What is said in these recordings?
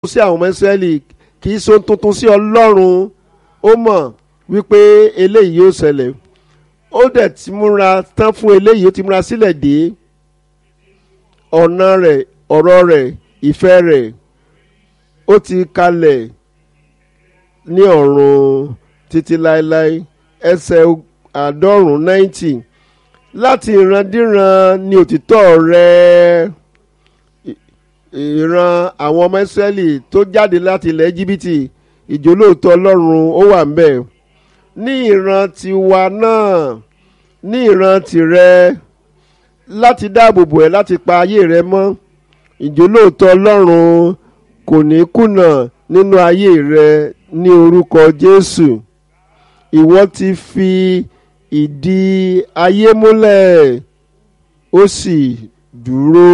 sí àwọn ọmọ Ísírẹ́lì kì í ṣe ohun tuntun sí Ọlọ́run ó mọ̀ wípé eléyìí yóò ṣẹlẹ̀ ó dẹ̀ ti múra tán fún eléyìí ó ti múra sílẹ̀ dé ọ̀nà rẹ̀ ọ̀rọ̀ rẹ̀ ìfẹ́ rẹ̀ ó ti kalẹ̀ ní ọ̀run títí láéláé ẹsẹ̀ àádọ́rùn-ún ninety láti ìrandíran ni òtítọ́ rẹ̀ ìran àwọn ọmọ Ísírẹ́lì tó jáde láti ilẹ̀ Íjíbítì ìjólóòtọ́ Ọlọ́run ó wà ń bẹ̀ ní ìran tiwa náà ní ìran tìrẹ láti dáàbò bò ẹ́ láti pa ayé rẹ mọ́ ìjólóòtọ́ Ọlọ́run kò ní kùnà nínú ayé rẹ ní orúkọ Jésù ìwọ ti fi ìdí ayé múlẹ̀ ó sì dúró.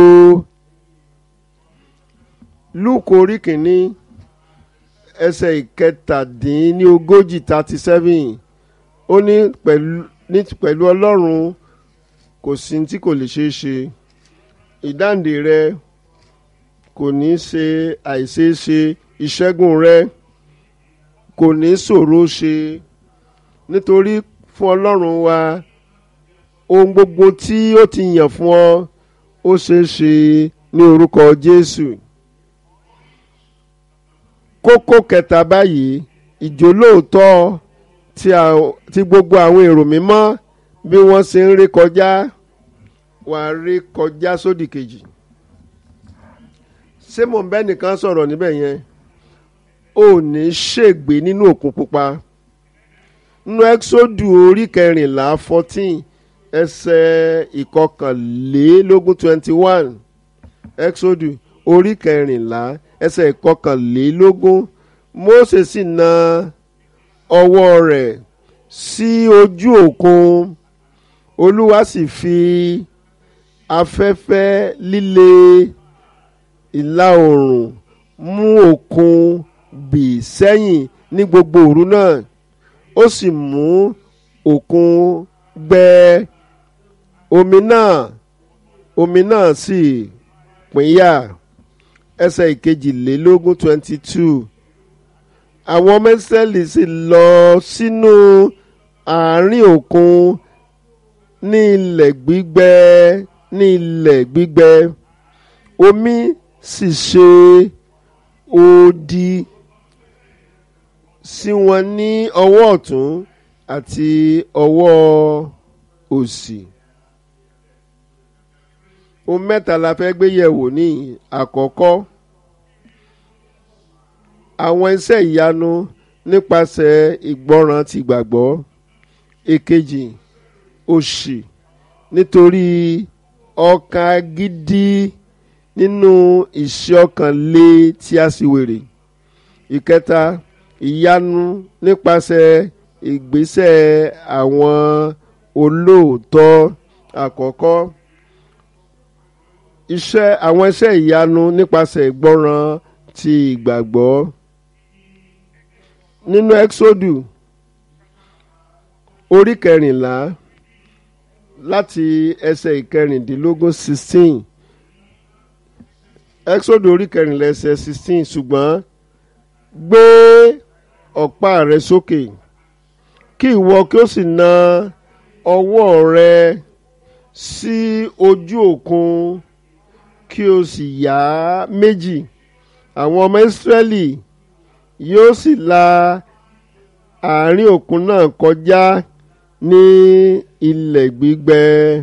Lúùkù orí kìíní ẹsẹ̀ ìkẹtàdínlógójì thirty seven ó ní pẹ̀lú Ọlọ́run kò sí tí kò lè ṣeé ṣe ìdáǹdè rẹ kò ní ṣe àìṣeéṣe ìṣẹ́gun rẹ kò ní ṣòro ṣe nítorí fún Ọlọ́run wa ohun gbogbo tí ó ti yàn fún ọ ó ṣeé ṣe ní orúkọ Jésù kókó kẹta báyìí ìjólóòtọ́ tí gbogbo àwọn èrò mímọ́ bí wọ́n ṣe ń rí kọjá wà á rí kọjá sódì kejì ṣé mò ń bẹ́ nìkan sọ̀rọ̀ níbẹ̀ yẹn ò ní ṣègbè nínú òkun pupa nínú ẹ́xódù orí kẹrìnlá fourteen ẹsẹ̀ ìkọkànlélógún twenty one ẹ́xódù orí kẹrìnlá ẹsẹ̀ ìkọkànlélógún Mósè sì na ọwọ́ rẹ̀ sí ojú òkun Olúwa sì fi afẹ́fẹ́ líle ìlà oòrùn mú òkun bì sẹ́yìn ní gbogbo òru náà ó sì mú òkun gbẹ omi náà omi náà sì pínyà ẹsẹ̀ ìkejìlélógún twenty two àwọn ọmọ Ísírẹ́lì sì lọ sínú àárín òkun ní ilẹ̀ gbígbẹ ní ilẹ̀ gbígbẹ omi sì ṣe odi sí wọn ní ọwọ́ ọ̀tún àti ọwọ́ òsì ohun mẹ́ta la fẹ́ gbé yẹ̀wò ní àkọ́kọ́ àwọn iṣẹ́ ìyanu nípasẹ̀ ìgbọràn ti gbàgbọ́ èkejì òṣì nítorí ọkàn gidi nínú ìṣe ọkàn lé tí a sì wèrè ìkẹta ìyanu nípasẹ̀ ìgbésẹ̀ àwọn olóòótọ́ àkọ́kọ́ iṣẹ́ àwọn iṣẹ́ ìyanu nípasẹ̀ ìgbọràn ti ìgbàgbọ́ nínú exodu orí kẹrìnlá láti ẹsẹ̀ ìkẹrìndínlógún sixteen exodu orí kẹrìnlá ẹsẹ̀ sixteen ṣùgbọ́n gbé ọ̀pá rẹ sókè kí ìwọ kí ó sì na ọwọ́ rẹ sí ojú òkun kí o sì yà á méjì àwọn ọmọ ìsírẹ́lì yóò sì la àárín òkun náà kọjá ní ilẹ̀ gbígbẹ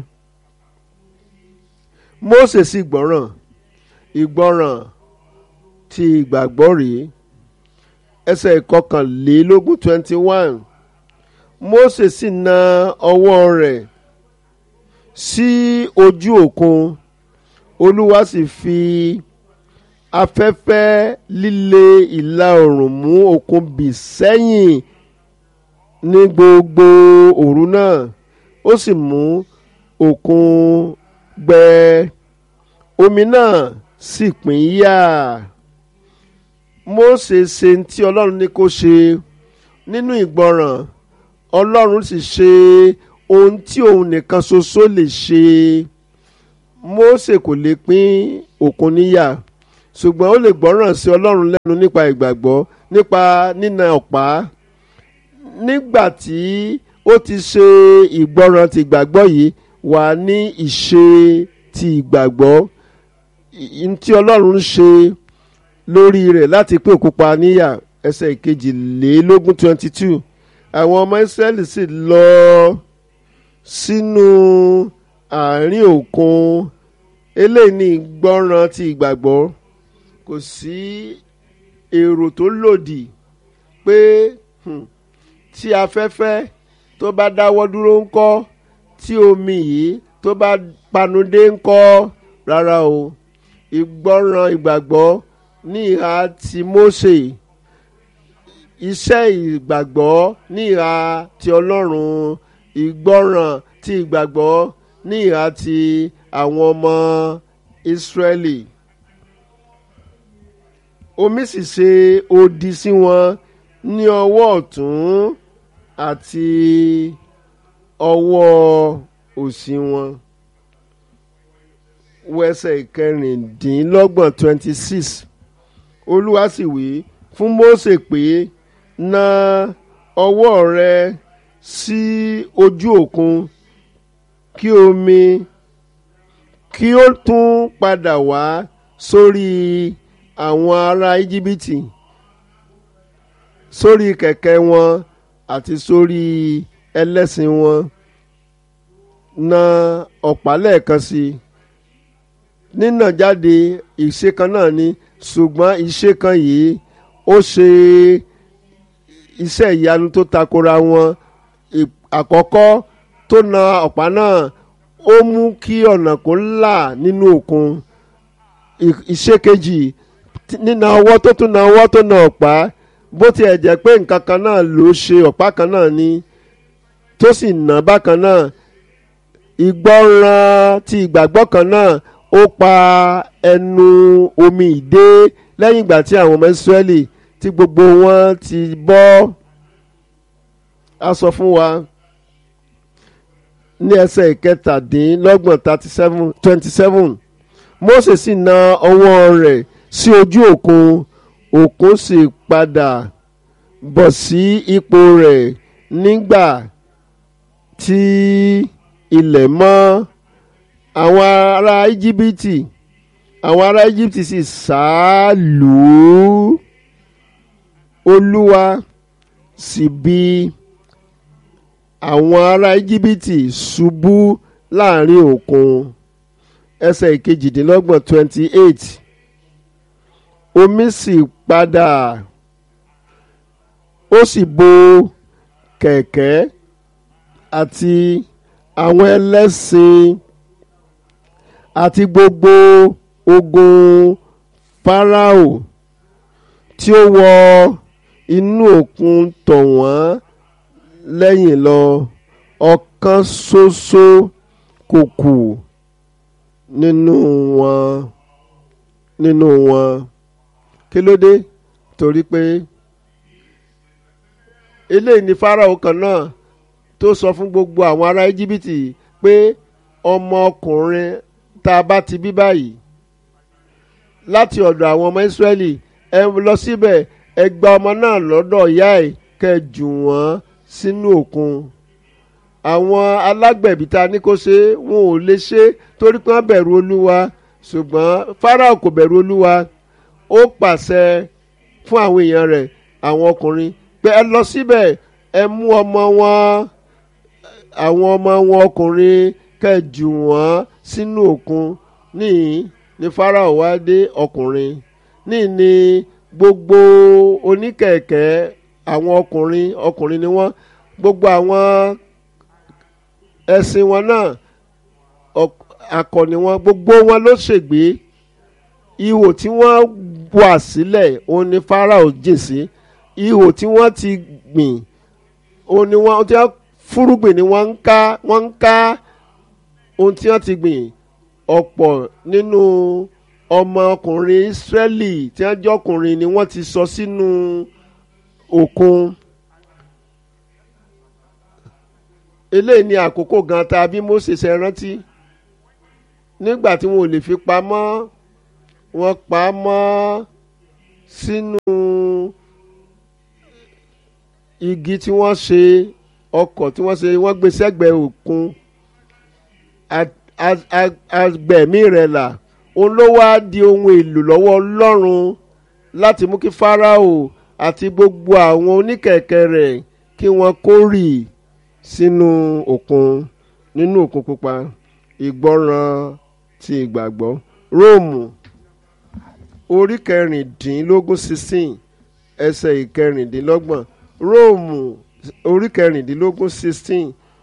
Mósè sì gbọ́ràn ìgbọ́ràn ti ìgbàgbọ́ rèé ẹsẹ̀ ìkọkànlélógún twenty one Mósè sì na ọwọ́ rẹ̀ sí ojú òkun olúwa sì fi afẹ́fẹ́ líle ìlà oòrùn mú òkun bì sẹ́yìn ní gbogbo òru náà ó sì mú òkun gbẹ omi náà sì pín yà Mósè ṣe tí ọlọ́run ní kó ṣe nínú ìgbọràn ọlọ́run sì ṣe ohun tí òun nìkan ṣoṣo lè ṣe Mósè kò lè pín òkun níyà ṣùgbọ́n ó lè gbọ́ràn sí ọlọ́run lẹ́nu nípa ìgbàgbọ́ nípa nínà ọ̀pá nígbà tí ó ti ṣe ìgbọràn ti ìgbàgbọ́ yìí wà ní ìṣe ti ìgbàgbọ́ n tí ọlọ́run ṣe lórí rẹ̀ láti pé òkú pa níyà ẹsẹ̀ ìkejìlélógún twenty two àwọn ọmọ Ísírẹ́lì sì lọ sínú àárín òkun eléyìí ní ìgbọràn ti ìgbàgbọ́ kò sí èrò tó lòdì pé hmm, tí afẹ́fẹ́ tó bá dáwọ́ dúró ńkọ́ tí omi yìí tó bá panudé ńkọ́ rárá o ìgbọràn ìgbàgbọ́ ní ìhà ti Mósè iṣẹ́ ìgbàgbọ́ ní ìhà ti Ọlọ́run ìgbọràn ti ìgbàgbọ́ ní ìhà ti àwọn ọmọ Ísírẹ́lì omi sì ṣe odi sí wọn ní ọwọ́ ọ̀tún àti ọwọ́ òsì wọn wẹsẹ̀ ìkẹrìndínlọ́gbọ̀n twenty six olúwa sì wí fún Mósè pé na ọwọ́ rẹ sí ojú òkun kí omi kí ó tún padà wá sórí àwọn ará íjíbítì sórí kẹ̀kẹ́ wọn àti sórí ẹlẹ́sìn wọn na ọ̀pá lẹ́ẹ̀kan sí i nínà jáde ìṣe kan náà ni ṣùgbọ́n ìṣe kan yìí ó ṣe iṣẹ́ ìyanu tó takora wọn àkọ́kọ́ tó na ọ̀pá náà ó mú kí ọ̀nà kó là nínú òkun ìṣe kejì nínà ọwọ́ tó tún na ọwọ́ tó na ọ̀pá bó tiẹ̀ jẹ́ pé nǹkan kan náà ló ṣe ọ̀pá kan náà ni tó sì nà bákan náà ìgbọràn ti ìgbàgbọ́ kan náà ó pa ẹnu omi ìdé lẹ́yìn ìgbà tí àwọn ọmọ Ísírẹ́lì tí gbogbo wọn ti bọ́ a sọ fún wa ní ẹsẹ̀ ìkẹtàdínlọ́gbọ̀n thirty seven twenty seven Mósè sì na ọwọ́ rẹ̀ sí ojú òkun òkun sì padà bọ̀ sí ipò rẹ̀ nígbà tí ilẹ̀ mọ́ àwọn ará íjíbítì àwọn ará íjíbítì sì sá lù ú olúwa sì bi àwọn ará íjíbítì ṣubú láàrin òkun ẹsẹ̀ ìkejìdínlọ́gbọ̀n twenty eight omi sì padà ó sì bo kẹ̀kẹ́ àti àwọn ẹlẹ́sìn àti gbogbo ogun Fáráò tí ó wọ inú òkun tọ̀ wọ́n lẹ́yìn lọ ọ̀kan ṣoṣo kò kù nínú wọn nínú wọn kí ló dé torí pé eléyìí ni Fáráò kan náà tó sọ fún gbogbo àwọn ará íjíbítì pé ọmọkùnrin tá a bá ti bí báyìí láti ọ̀dọ̀ àwọn ọmọ ìsírẹ́lì ẹ lọ síbẹ̀ ẹ gba ọmọ náà lọ́dọ̀ ìyá ẹ̀ kẹ́ ẹ jù wọ́n sínú òkun àwọn alágbẹ̀bí ta ní kó ṣe wọn ò lè ṣe torí pé wọ́n bẹ̀rù olúwa ṣùgbọ́n Fáráò kò bẹ̀rù olúwa ó pàṣẹ fún àwọn èèyàn rẹ̀ àwọn ọkùnrin pé ẹ lọ síbẹ̀ ẹ mú ọmọ wọn àwọn ọmọ wọn ọkùnrin kẹjù wọn sínú òkun níyìn ní Fáráò wá dé ọkùnrin níyìn ní gbogbo oníkẹ̀kẹ́ àwọn ọkùnrin ọkùnrin ni wọ́n gbogbo àwọn ẹṣin wọn náà akọni wọn gbogbo wọn ló ṣègbé ihò tí wọ́n wà sílẹ̀ òun ni Fáráò jìn sí ihò tí wọ́n ti gbìn òun ni wọ́n ti fúrúgbìn ni wọ́n ń ká wọ́n ń ká ohun tí wọ́n ti gbìn ọ̀pọ̀ nínú ọmọkùnrin Ísírẹ́lì tí wọ́n jọkùnrin ni wọ́n ti sọ sínú òkun eléyìí ni àkókò gan ta bí Mósè ṣe rántí nígbà tí wọn ò lè fi pamọ́ wọ́n pa á mọ́ sínú igi tí wọ́n ṣe ọkọ̀ tí wọ́n ṣe wọ́n gbé sẹ́gbẹ̀ẹ́ òkun agbẹ̀mí rẹ̀ là òun ló wá di ohun èlò lọ́wọ́ ọlọ́run láti mú kí Fáráò àti gbogbo àwọn oníkẹ̀kẹ́ rẹ̀ kí wọ́n kórì sínú òkun nínú òkun pupa ìgbọràn ti ìgbàgbọ́ Róòmù orí kẹrìndínlógún sixteen ẹsẹ̀ ìkẹrìndínlọ́gbọ̀n Róòmù orí kẹrìndínlógún sixteen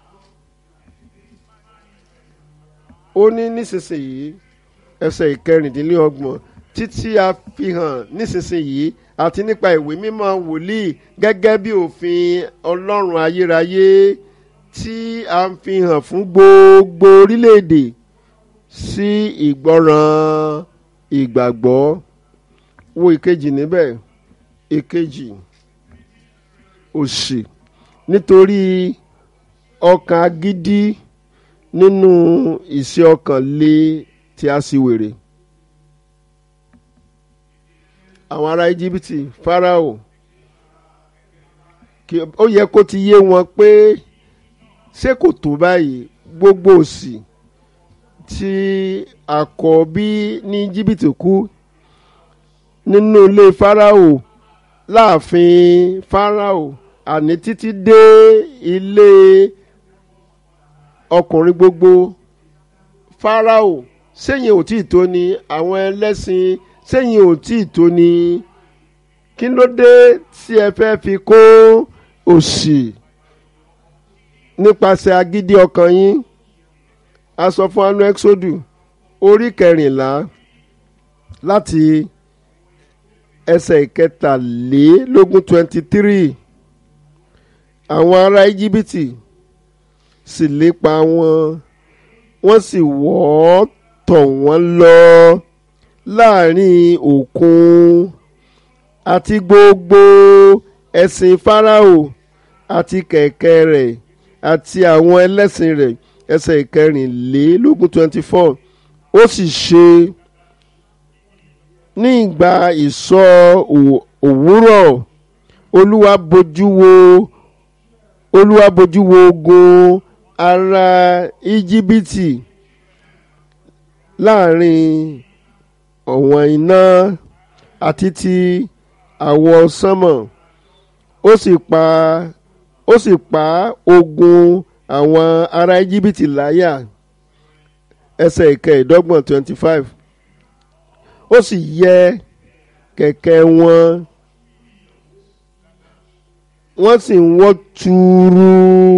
ó ní nísinsìnyí ẹsẹ̀ ìkẹrìndínlọ́gbọ̀n títí a fi hàn nísinsìnyí àti nípa ìwé mímọ́ wòlíì gẹ́gẹ́ bí òfin ọlọ́run ayérayé tí a ń fi hàn fún gbogbo orílẹ̀-èdè sí ìgbọràn ìgbàgbọ́ wo ìkejì níbẹ̀ ìkejì òṣì nítorí ọkàn agídí nínú ìṣe ọkàn lé tí a sì wèrè àwọn ará íjíbítì fáráò ó yẹ kó ti yé wọn pé ṣé kò tó báyìí gbogbo òṣì tí àkọ́bí ní íjíbítì kú nínú ilé fáráò láàfin fáráò àní títí dé ilé ọkùnrin gbogbo fáráò sẹ́yìn ò tí ì tó ni àwọn ẹlẹ́sìn sẹ́yìn ò tí ì tó ni kí ló dé tí ẹ fẹ́ fi kó òṣì nípasẹ̀ agídí ọkàn yín a sọ fún anu exodu orí kẹrìnlá láti ẹsẹ̀ ìkẹtàlélógún twenty three àwọn ará íjíbítì sì lépa wọn wọ́n sì wọ́ ọ́ tọ̀ wọ́n lọ láàrin òkun àti gbogbo ẹṣin fáráò àti kẹ̀kẹ́ rẹ̀ àti àwọn ẹlẹ́sìn rẹ̀ ẹsẹ̀ ìkẹrìnlélógún twenty four ó sì ṣe ní ìgbà ìsọ òwúrọ̀ olúwa bojú wo olúwa bojú wo ogun ará íjíbítì láàrin ọ̀wọ̀n iná àti ti àwọ̀ sánmọ̀ ó sì pa ó sì pa ogun àwọn ará íjíbítì láyà ẹsẹ̀ ìkẹẹ̀ẹ́dọ́gbọ̀n twenty five ó sì yẹ kẹ̀kẹ́ wọn wọ́n sì ń wọ́ tuuru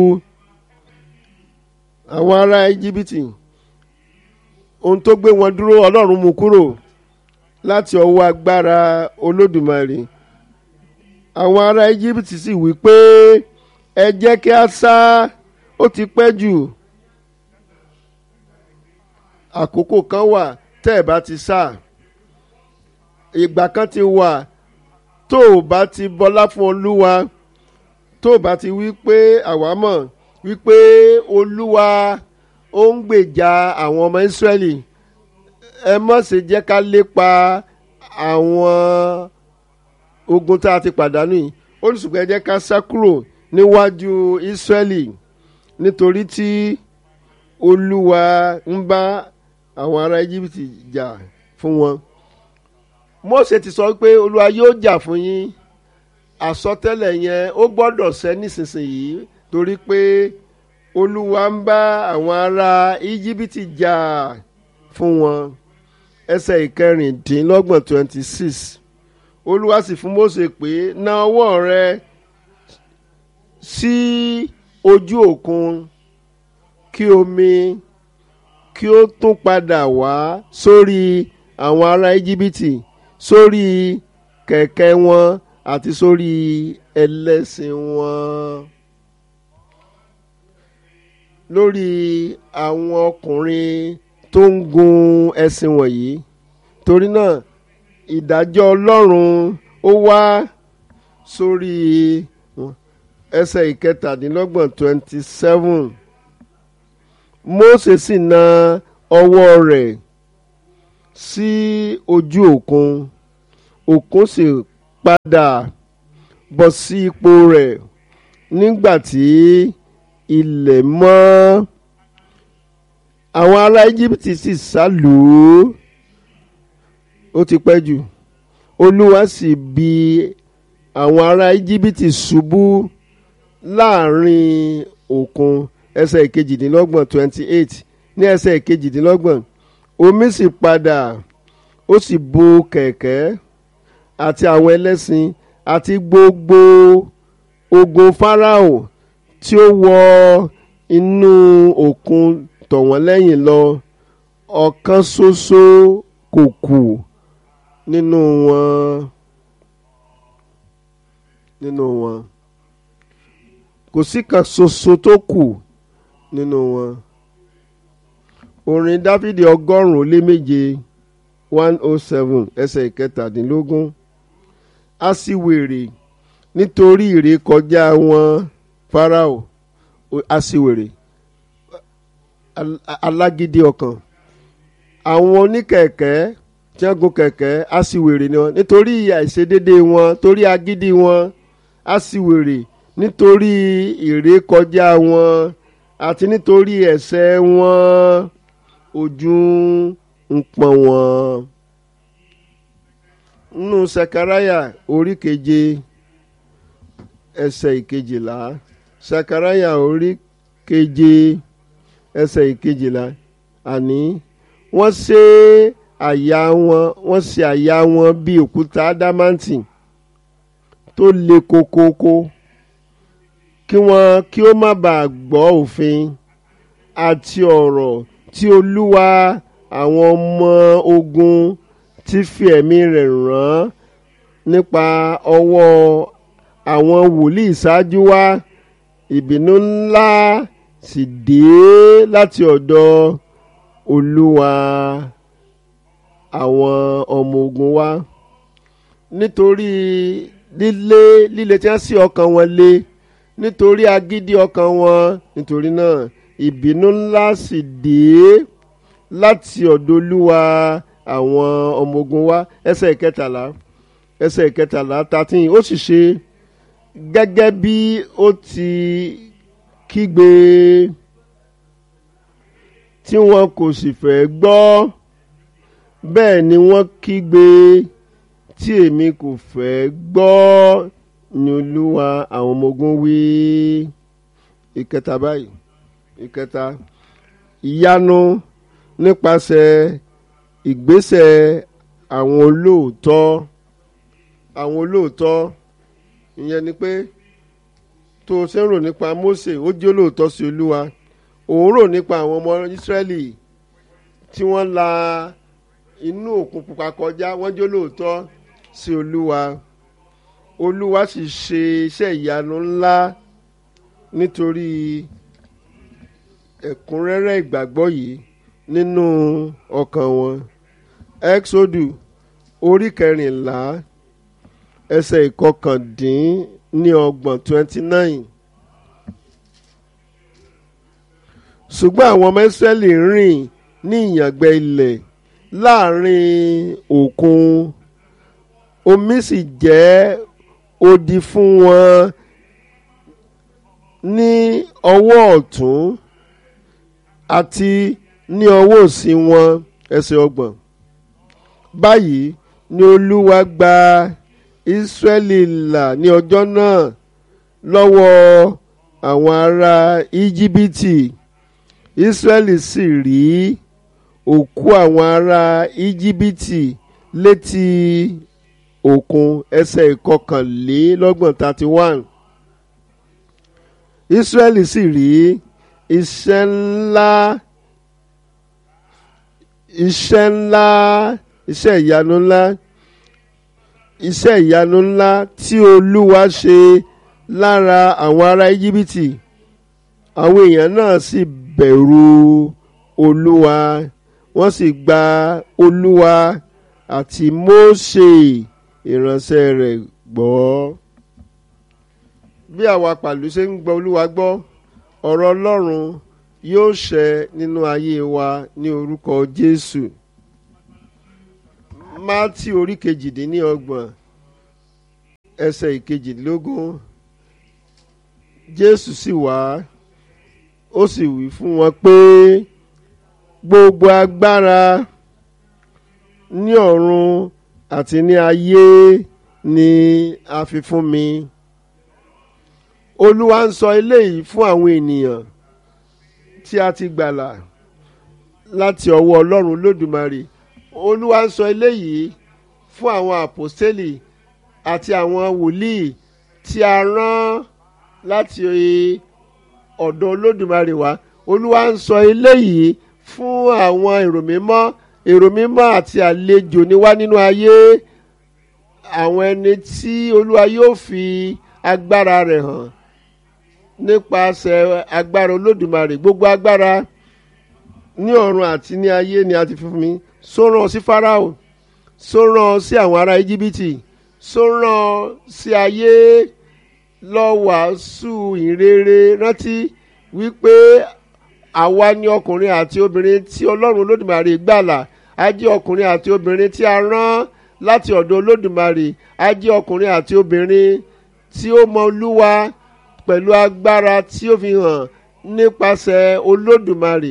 àwọn ará íjíbítì ohun tó gbé wọn dúró ọlọ́run mú kúrò láti ọwọ́ agbára olódùmarè àwọn ará íjíbítì sì wí pé ẹ jẹ́ kí a sá ó ti pẹ́ jù àkókò kan wà tẹ́ ẹ bá ti sá ìgbà kan ti wà tó o bá ti bọlá fún olúwa tó o bá ti wí pé àwa mọ̀ wípé olúwa ó ń gbèjà àwọn ọmọ ìsírẹ́lì ẹ má ṣe jẹ́ ká lépa àwọn ogun tá a ti pàdánù yìí ó ní ṣùgbọ́n ẹ jẹ́ ká sá kúrò níwájú ìsírẹ́lì nítorí tí olúwa ń bá àwọn ará íjíbítì jà fún wọn Mósè ti sọ pé olúwa yóò jà fún yín àsọtẹ́lẹ̀ yẹn ó gbọ́dọ̀ ṣẹ nísinsìnyí torí pé olúwa ń bá àwọn ará íjíbítì jà fún wọn ẹsẹ̀ ìkẹrìndínlọ́gbọ̀n twenty six olúwa sì fún Mósè pé na ọwọ́ rẹ sí ojú òkun kí omi kí ó tún padà wá sórí àwọn ará íjíbítì sórí kẹ̀kẹ́ wọn àti sórí ẹlẹ́sìn wọn lórí àwọn ọkùnrin tó ń gun ẹṣin wọ̀nyí torí náà ìdájọ́ ọlọ́run ó wá sórí ẹsẹ̀ ìkẹtàdínlọ́gbọ̀n twenty seven Mósè sì na ọwọ́ rẹ̀ sí ojú òkun òkun sì padà bọ̀ sí ipò rẹ̀ nígbà tí ilẹ̀ mọ́ àwọn ará íjíbítì sì sá lù ú ó ti pẹ́ jù olúwa sì bi àwọn ará íjíbítì ṣubú láàrin òkun ẹsẹ̀ ìkejìdínlọ́gbọ̀n twenty eight ní ẹsẹ̀ ìkejìdínlọ́gbọ̀n omi sì padà ó sì bo kẹ̀kẹ́ àti àwọn ẹlẹ́sìn àti gbogbo ogun Fáráò tí ó wọ inú òkun tọ̀ wọ́n lẹ́yìn lọ ọ̀kan ṣoṣo kò kù nínú wọn nínú wọn kò sí kan ṣoṣo tó kù nínú wọn orin Dáfídì ọgọ́rùn-ún ó lé méje one oh seven ẹsẹ̀ ìkẹtàdínlógún a sì wèrè nítorí ìrékọjá wọn Fáráò a sì wèrè alágídí ọkàn àwọn oníkẹ̀kẹ́ tí wọ́n gun kẹ̀kẹ́ a sì wèrè ni wọn nítorí àìṣedédé wọn torí agídí wọn a sì wèrè nítorí ìrékọjá wọn àti nítorí ẹ̀ṣẹ̀ wọn ojú ń pọ́n wọn. nínú sakaraya orí keje ẹsẹ̀ ìkejìlá sakaraya orí keje ẹsẹ̀ ìkejìlá àní wọ́n ṣe àyà wọn wọ́n ṣe àyà wọn bí òkúta ádámáǹtì tó le kókókó kí wọ́n kí ó má bàa gbọ́ òfin àti ọ̀rọ̀ tí olúwa àwọn ọmọ ogun ti fi ẹ̀mí rẹ̀ rán nípa ọwọ́ àwọn wòlíì ṣáájú wa ìbínú ńlá sì dé láti ọ̀dọ̀ olúwa àwọn ọmọ ogun wa nítorí líle líle tí wọ́n sí ọkàn wọn lé nítorí agídí ọkàn wọn nítorí náà ìbínú ńlá sì dé láti ọ̀dọ̀ olúwa àwọn ọmọ ogun wa ẹsẹ̀ ìkẹtàlá ẹsẹ̀ ìkẹtàlá thirteen ó sì ṣe gẹ́gẹ́ bí ó ti kígbe tí wọn kò sì fẹ́ gbọ́ bẹ́ẹ̀ ni wọ́n kígbe tí èmi kò fẹ́ gbọ́ ni olúwa àwọn ọmọ ogun wí ìkẹta báyìí ìkẹta ìyanu nípasẹ̀ ìgbésẹ̀ àwọn olóòótọ́ àwọn olóòótọ́ ìyẹn ni pé tó o ṣe ń rò nípa Mósè ó jẹ́ olóòótọ́ sí olúwa òun rò nípa àwọn ọmọ Ísírẹ́lì tí wọ́n la inú òkun pupa kọjá wọ́n jẹ́ olóòótọ́ sí olúwa olúwa sì ṣe iṣẹ́ ìyanu ńlá nítorí ẹ̀kúnrẹ́rẹ́ ìgbàgbọ́ yìí nínú ọkàn wọn exodu orí kẹrìnlá ẹsẹ̀ ìkọkàndínní ọgbọ̀n twenty nine ṣùgbọ́n àwọn ọmọ Ísírẹ́lì rìn ní ìyàngbẹ́ ilẹ̀ láàrin òkun omi sì jẹ́ odi fún wọn ní ọwọ́ ọ̀tún àti ní ọwọ́ òsì wọn ẹsẹ̀ ọgbọ̀n báyìí ni olúwa gba Ísírẹ́lì là ní ọjọ́ náà lọ́wọ́ àwọn ará íjíbítì Ísírẹ́lì sì rí òkú àwọn ará íjíbítì létí òkun ẹsẹ̀ ìkọkànlélọ́gbọ̀n thirty one Ísírẹ́lì sì rí iṣẹ́ ńlá iṣẹ́ ńlá iṣẹ́ ìyanu ńlá iṣẹ́ ìyanu ńlá tí olúwa ṣe lára àwọn ará íjíbítì àwọn èèyàn náà sì bẹ̀rù olúwa wọ́n sì gba olúwa àti mósè ìránṣẹ́ rẹ̀ gbọ́. bí àwa pàlú ṣe ń gbọ́ olúwa gbọ́ ọ̀rọ̀ ọlọ́run yóò ṣẹ nínú ayé wa ní orúkọ jésù mátì orí kejìdínlọ́gbọ̀n ẹsẹ̀ ìkejìdínlógún jésù sì wá ó sì wí fún wọn pé gbogbo agbára ní ọ̀run àti ní ayé ni a fi fún mi olúwa ń sọ eléyìí fún àwọn ènìyàn tí a ti gbàlà láti ọwọ́ ọlọ́run lódùmarè olúwa ń sọ eléyìí fún àwọn àpòstélì àti àwọn wòlíì tí a rán láti ọ̀dọ̀ olódùmarè wá olúwa ń sọ eléyìí fún àwọn èrò mímọ́ èrò mímọ́ àti àlejò ní wá nínú ayé àwọn ẹni tí olúwa yóò fi agbára rẹ̀ hàn nípasẹ̀ agbára olódùmarè gbogbo agbára ní ọ̀run àti ní ayé ni a ti fi fún mi sóràn sí Fáráò sóràn sí àwọn ará íjíbítì sóràn sí ayé lọ wàásù ìrere rántí wípé àwa ni ọkùnrin àti obìnrin tí ọlọ́run olódùmarè gbàlà a jẹ́ ọkùnrin àti obìnrin tí a rán láti ọ̀dọ̀ olódùmarè a jẹ́ ọkùnrin àti obìnrin tí ó mọ olúwa pẹ̀lú agbára tí ó fi hàn nípasẹ̀ olódùmarè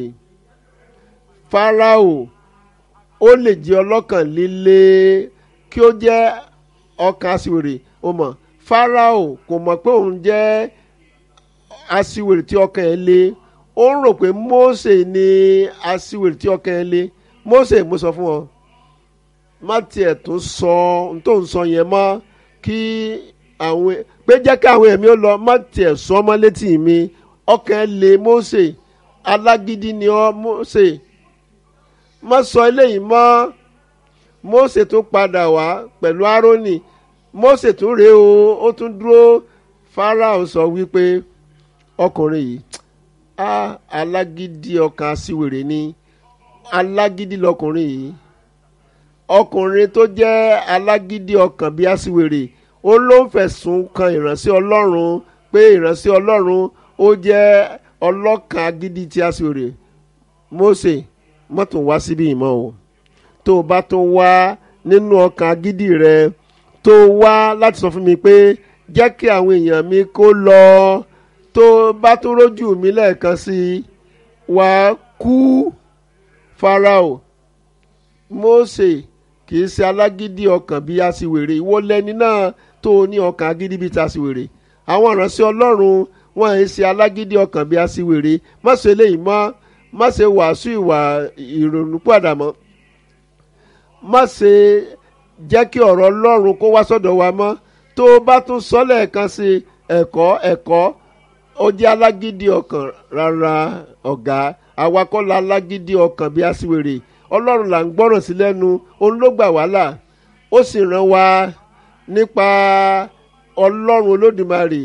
Fáráò ó lè jẹ́ ọlọ́kàn líle kí ó jẹ́ ọkàn aṣiwèrè ó mọ̀ Fáráò kò mọ̀ pé òun jẹ́ aṣiwèrè tí ọkàn ẹ̀ le ó ń rò pé Mósè ni aṣiwèrè tí ọkàn ẹ̀ le Mósè mo sọ fún ọ má tiẹ̀ tó sọ ohun tó ń sọ yẹn mọ́ kí àwọn pé jẹ́ kí àwọn ẹ̀mí ó lọ má tiẹ̀ sọ ọmọ létí mi ọkàn ẹ̀ le Mósè alágídí ni ọ Mósè má sọ eléyìí mọ́ Mósè tún padà wá pẹ̀lú Árónì Mósè tún rèé o ó tún dúró Fáráò sọ wípé ọkùnrin yìí a alágídí ọkàn aṣiwèrè ni alágídí lọkùnrin yìí ọkùnrin tó jẹ́ alágídí ọkàn bíi aṣiwèrè ó ló ń fẹ̀sùn kan ìránṣẹ́ Ọlọ́run pé ìránṣẹ́ Ọlọ́run ó jẹ́ ọlọ́kàn agídí tí aṣiwèrè Mósè mọ́tò wá síbí ìmọ̀ o tó o bá tó wá nínú ọkàn agídí rẹ tó wá láti sọ fún mi pé jẹ́ kí àwọn èèyàn mi kó lọ tó bá tó rójú mi lẹ́ẹ̀kan sí i wá kú Fáráò Mósè kì í ṣe alágídí ọkàn bíi aṣiwèrè ìwọ lẹni náà tó o ní ọkàn agídí bíi taṣiwèrè àwọn ìránṣẹ́ Ọlọ́run wọn ì ṣe alágídí ọkàn bíi aṣiwèrè má ṣe eléyìí mọ́ má ṣe wàásù ìwà ìrònúpìwàdà mọ́ má ṣe jẹ́ kí ọ̀rọ̀ Ọlọ́run kó wá sọ́dọ̀ wa mọ́ tó o bá tún sọ lẹ́ẹ̀kan sí ẹ̀kọ́ ẹ̀kọ́ ó jẹ́ alágídí ọkàn rárá ọ̀gá àwa kọ́ la alágídí ọkàn bí aṣiwèrè Ọlọ́run là ń gbọ́ràn sí lẹ́nu òun ló gbà wá là ó sì ràn wá nípa Ọlọ́run Olódùmarè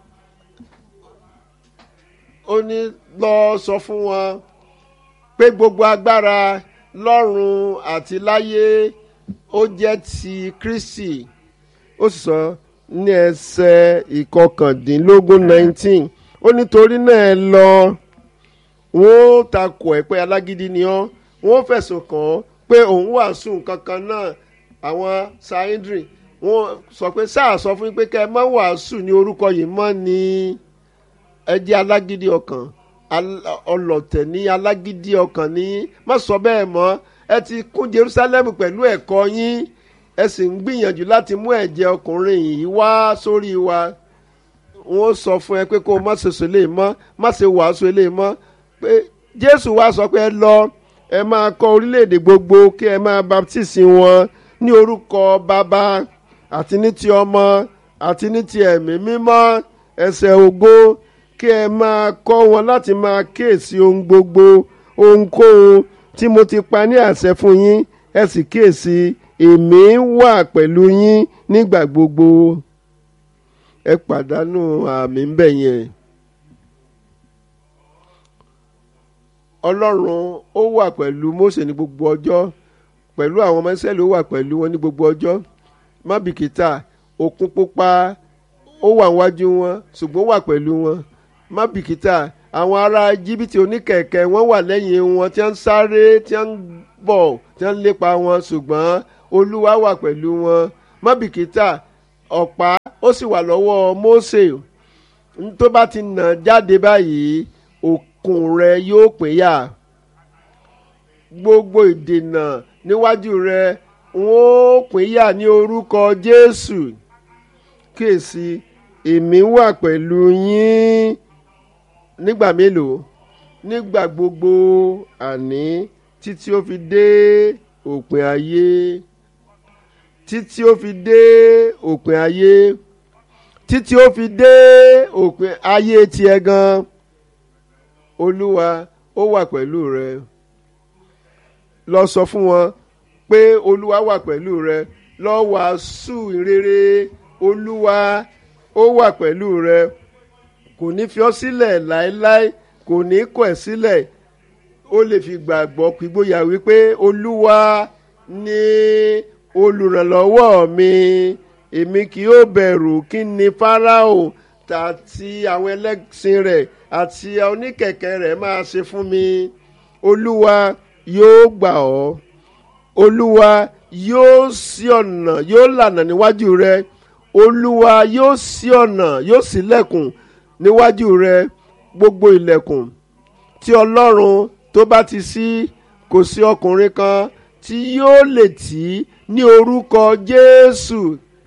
ó ní lọ sọ fún wọn pé gbogbo agbára lọ́run àti láyé ó jẹ́ ti Kristi ó sì sọ ní ẹsẹ̀ ìkọkàndínlógún nineteen ó nítorí náà ẹ lọ wọn ó takò ẹ pé alágídí ni ọ́ wọn ó fẹ̀sùn kàn ọ́ pé òun wàásù nǹkan kan náà àwọn sáyẹ́ndrì wọn sọ pé sáà sọ fún yín pé kẹ́ ẹ má wàásù ní orúkọ yìí mọ́ ni ẹ jẹ́ alágídí ọkàn ọlọ̀tẹ̀ ní alágídí ọkàn ní má sọ bẹ́ẹ̀ mọ́ ẹ ti kún Jerusalem pẹ̀lú ẹ̀kọ́ yín ẹ sì ń gbìyànjú láti mú ẹ̀jẹ̀ ọkùnrin yìí wá sórí wa wọ́n sọ fún ẹ pé kó o má ṣe sọlé mọ́ má ṣe wàásù eléyìí mọ́ pé Jésù wá sọ pé ẹ lọ ẹ máa kọ́ orílẹ̀-èdè gbogbo kí ẹ máa baptisi wọn ní orúkọ bàbá àti ní ti ọmọ àti ní ti ẹ̀mí mímọ́ ẹsẹ̀ ògo kí ẹ máa kọ́ wọn láti máa kíyèsí ohun gbogbo ohunkóhun tí mo ti pa ní àṣẹ fún yín ẹ sì kíyèsí èmi wà pẹ̀lú yín nígbà gbogbo ẹ pàdánù àmì ń bẹ̀ yẹn. ọlọ́run ó wà pẹ̀lú Mósè ní gbogbo ọjọ́ pẹ̀lú àwọn ọmọ Ísírẹ́lì ó wà pẹ̀lú wọn ní gbogbo ọjọ́ má bìkítà òkun pupa ó wà níwájú wọn ṣùgbọ́n ó wà pẹ̀lú wọn má bìkítà àwọn ará jìbìtì oníkẹ̀kẹ́ wọ́n wà lẹ́yìn wọn tí wọ́n ń sáré tí wọ́n ń bọ̀ tí wọ́n ń lépa wọn ṣùgbọ́n olúwa wà pẹ̀lú wọn má bìkítà ọ̀pá ó sì wà lọ́wọ́ Mósè tó bá ti nà jáde báyìí òkun rẹ yóò pínyà gbogbo ìdènà níwájú rẹ wọn ó pínyà ní orúkọ Jésù kíyèsí èmi wà pẹ̀lú yín nígbà mélòó nígbà gbogbo àní títí ó fi dé òpin ayé títí ó fi dé òpin ayé títí ó fi dé òpin ayé tiẹ̀ gan olúwa ó wà pẹ̀lú rẹ lọ sọ fún wọn pé olúwa wà pẹ̀lú rẹ lọ wàásù ìrere olúwa ó wà pẹ̀lú rẹ kò ní fi ọ́ sílẹ̀ láéláé kò ní kọ̀ ẹ́ sílẹ̀ ó lè fi gbàgbọ́ pígbóyà wípé olúwa ni olùrànlọ́wọ́ mi èmi kì yóò bẹ̀rù kí ni fáráò àti àwọn ẹlẹ́sìn rẹ̀ àti oníkẹ̀kẹ́ rẹ̀ máa ṣe fún mi olúwa yóò gbà ọ́ olúwa yóò ṣí ọ̀nà yóò lànà níwájú rẹ olúwa yóò ṣí ọ̀nà yóò ṣílẹ̀kùn níwájú rẹ gbogbo ilẹ̀kùn tí ọlọ́run tó bá ti ṣí kò sí ọkùnrin kan tí yóò lè tì í ní orúkọ jésù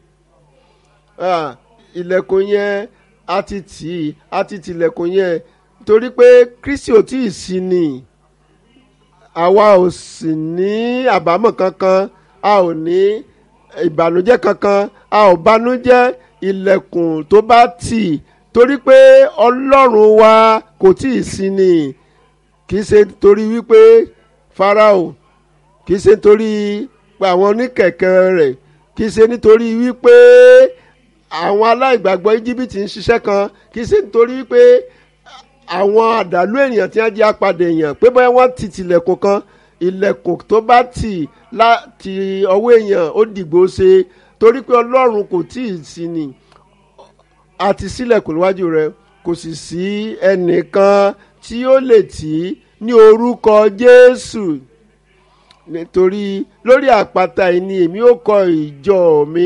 ilẹ̀kùn yẹn a ti tì í a ti tìlẹ̀kùn yẹn torí pé kristi ò tí ì sí ni àwa ò sì ní àbámọ̀ kankan a ò ní ìbànújẹ́ kankan a ò bànújẹ́ ilẹ̀kùn tó bá tì torí pé ọlọ́run wa kò tí ì sí ni kì í ṣe torí wípé farao kì í ṣe torí àwọn oníkẹ̀kẹ́ rẹ̀ kì í ṣe nítorí wípé àwọn aláìgbàgbọ́ íjíbítì ń ṣiṣẹ́ kan kì í ṣe nítorí wípé àwọn àdàlú ènìyàn tí wọ́n jẹ́ apàdé èèyàn pé báyọ̀ wọ́n ti tilẹ̀kùn kan ilẹ̀kùn tó bá tì láti ọwọ́ èèyàn ó dìgbò ṣe torí pé ọlọ́run kò tí ì sí ni àti sílẹ̀kùn níwájú rẹ kò sì sí ẹnìkan tí ó lè tì í ní orúkọ jésù nítorí lórí àpáta yìí ni èmi ó kọ́ ìjọ mi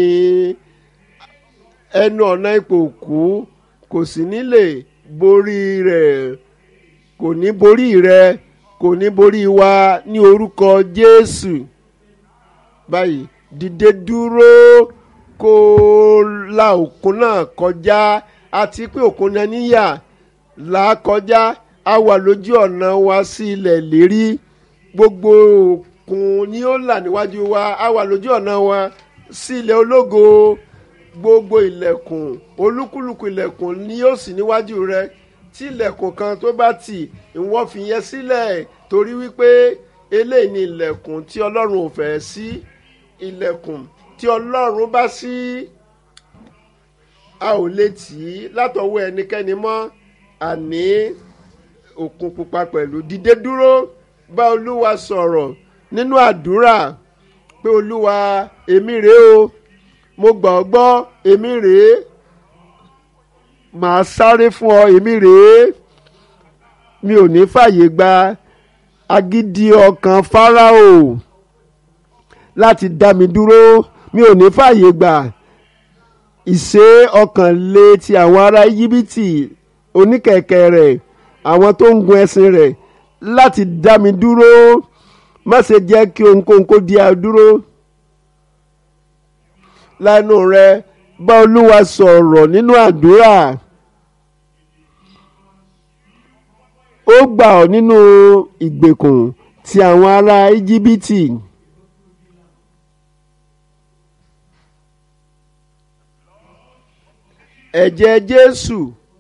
ẹnu ọ̀nà ipò òkú kò sì ní lè borí rẹ̀ kò ní borí rẹ̀ kò ní borí wa ní orúkọ jésù báyìí dìde dúró kó la òkun náà kọjá àti pé òkun náà níyà là á kọjá a wà lójú ọ̀nà wa sí ilẹ̀ lérí gbogbo òkun ni ó là níwájú wa a wà lójú ọ̀nà wa sí ilẹ̀ ológo gbogbo ilẹ̀kùn olúkúlùkù ilẹ̀kùn ni yóò sì níwájú rẹ tí ilẹ̀kùn kan tó bá tì ìwọ fi yẹn sílẹ̀ torí wípé eléyìí ni ilẹ̀kùn tí ọlọ́run ò fẹ́ sí ilẹ̀kùn tí ọlọ́run bá sí a ò lè tì í látọwọ́ ẹnikẹ́ni mọ́ àní òkun pupa pẹ̀lú dìde dúró bá olúwa sọ̀rọ̀ nínú àdúrà pé olúwa èmi rèé o mo gbà ọ́ gbọ́ èmi rèé màá sáré fún ọ èmi rèé mi ò ní fàyè gba agídí ọkàn fáráò láti dá mi dúró mi ò ní fàyè gbà ìṣe ọkàn lé ti àwọn ará íjíbítì oníkẹ̀kẹ́ rẹ̀ àwọn tó ń gun ẹṣin rẹ̀ láti dá mi dúró má ṣe jẹ́ kí ohunkóhun kó di a dúró lẹ́nu rẹ bá olúwa sọ̀rọ̀ nínú àdúrà ó gbà ọ́ nínú ìgbèkùn ti àwọn ará íjíbítì. ẹ̀jẹ̀ jésù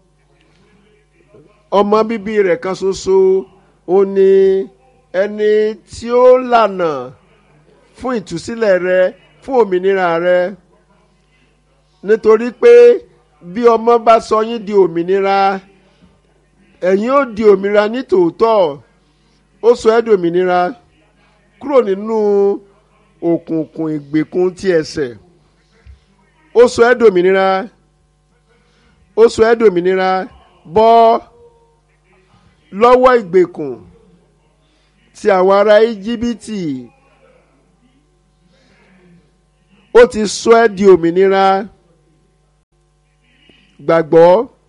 ọmọ bíbí rẹ̀ kan ṣoṣo ó ní ẹni tí ó lànà fún ìtúsílẹ̀ rẹ fún òmìnira rẹ nítorí pé bí ọmọ bá sọ yín di òmìnira ẹ̀yin ó di òmìnira ní tòótọ́ ó sọ ẹ́ di òmìnira kúrò nínú òkùnkùn ìgbèkùn ti ẹ̀ṣẹ̀ ó sọ ẹ́ di òmìnira ó sọ ẹ́ di òmìnira bọ́ lọ́wọ́ ìgbèkùn ti àwọn ará íjíbítì ó ti sọ ẹ́ di òmìnira gbàgbọ́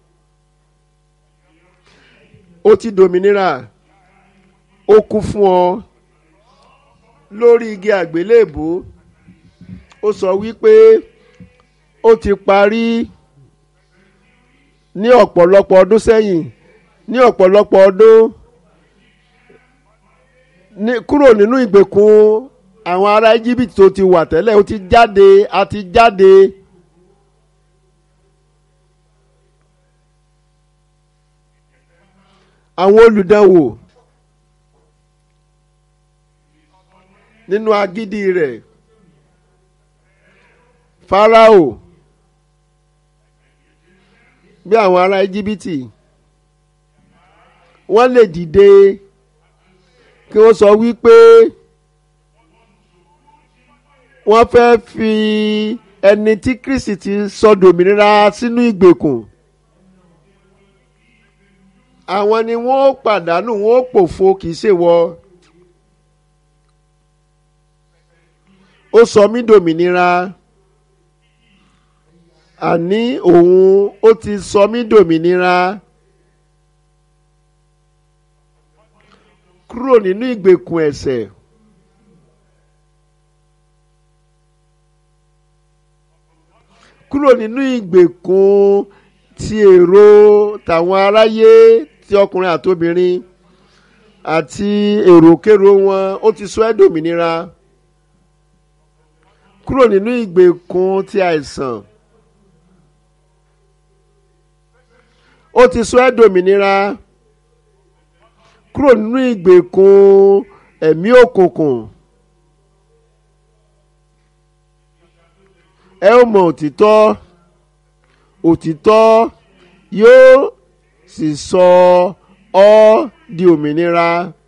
ó ti dòmìnira ó kú fún ọ lórí igi àgbélébùú ó sọ wípé ó ti parí ní ọ̀pọ̀lọpọ̀ ọdún sẹ́yìn ní ọ̀pọ̀lọpọ̀ ọdún ní kúrò nínú ìgbèkùn àwọn ará Íjíbítì tó ti wà tẹ́lẹ̀ ó ti jáde a ti jáde. àwọn olùdánwò nínú agídí rẹ̀ Fáráò bí àwọn ará Íjíbítì wọ́n lè dìde kí wọ́n sọ wípé wọ́n fẹ́ fi ẹni tí Kristi ti sọ dòmìnira sínú ìgbèkùn àwọn ni wọ́n ó pàdánù wọ́n ó pòfo kì í ṣe wọ. ó sọ mí dòmìnira àní òun ó ti sọ mí dòmìnira kúrò nínú ìgbèkùn ẹ̀ṣẹ̀. kúrò nínú ìgbèkùn ti èrò tàwọn aráyé ti ọkùnrin àtobìnrin àti èròkérò wọn ó ti sọ ẹ́ dòmìnira kúrò nínú ìgbèkùn ti àìsàn ó ti sọ ẹ́ dòmìnira kúrò nínú ìgbèkùn ẹ̀mí òkùnkùn ẹ ó mọ òtítọ́ òtítọ́ yóò sì sọ ọ́ di òmìnira.